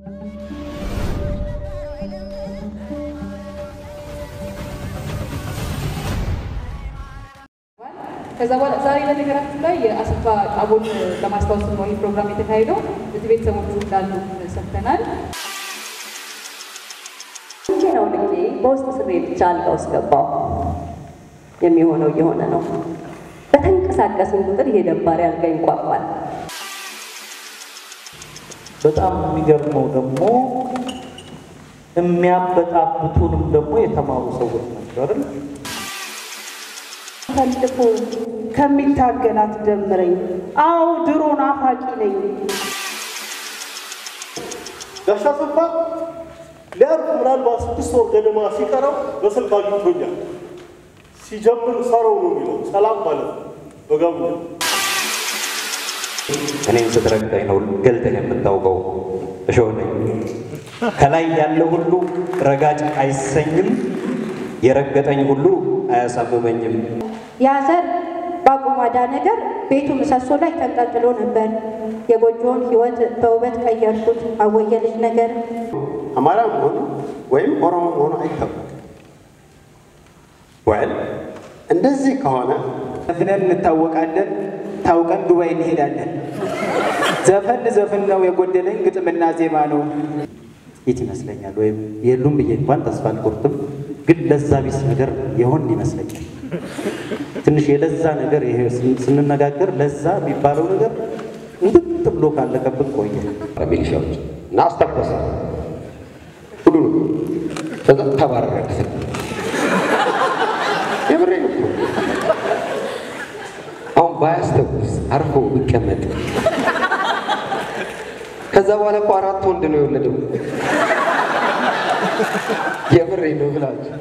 ከዛ በኋላ ዛሬ ለነገራችን ላይ የአሰፋ ጣቦን ለማስታወስ ነው ይህ ፕሮግራም የተካሄደው። እዚህ ቤተሰቦቹ እንዳሉ ሰምተናል። ነው ልኬ በውስጥ ስሬ ብቻ አልጋ ውስጥ ገባው። የሚሆነው እየሆነ ነው። በተንቀሳቀስን ቁጥር ይሄ ደባሪ አልጋ ይንቋቋል። በጣም የሚገርመው ደግሞ የሚያበጣብጡንም ደግሞ የተማሩ ሰዎች ናቸው አይደል? ፈልፎ ከሚታገላት ደምረኝ። አዎ ድሮ ናፋቂ ነኝ። ጋሻ አሰፋ ሊያርፍ ምናልባት ስድስት ወር ገደማ ሲቀረው በስልክ አግኝቶኛል። ሲጀምር ሰረው ነው የሚለው ሰላም ማለት ነው በጋምኛ እኔን ስትረግጠኝ ነው ገልጠህ የምታውቀው። እሾህ ነኝ። ከላይ ያለ ሁሉ ረጋጭ አይሰኝም፣ የረገጠኝ ሁሉ አያሳምመኝም። ያዘር በአቁማዳ ነገር ቤቱ ምሰሶ ላይ ተንጠልጥሎ ነበር። የጎጆውን ሕይወት በውበት ቀየርኩት። አወየ ልጅ ነገር አማራም ሆኖ ወይም ኦሮሞ ሆኖ አይታወቅም። ወል እንደዚህ ከሆነ ዘፍነን እንታወቃለን፣ ታውቀን ዱባይ እንሄዳለን። ዘፈን ዘፍን ነው የጎደለኝ ግጥምና ዜማ ነው። የት ይመስለኛል ወይም የሉም ብዬ እንኳን ተስፋ አልቆርጥም፣ ግን ለዛ ቢስ ነገር የሆን ይመስለኛል። ትንሽ የለዛ ነገር ይሄ ስንነጋገር ለዛ የሚባለው ነገር እንድጥ ብሎ ካለቀብን ቆየ። ሚሊሻዎች እና አስተኮሰ ሁሉ ተባረረ። የምሬ ነው። አሁን ባያስተኩስ አርፎ ቢቀመጥ ከዛ በኋላ እኮ አራት ወንድ ነው የወለደው። የምሬ ነው ብላችሁ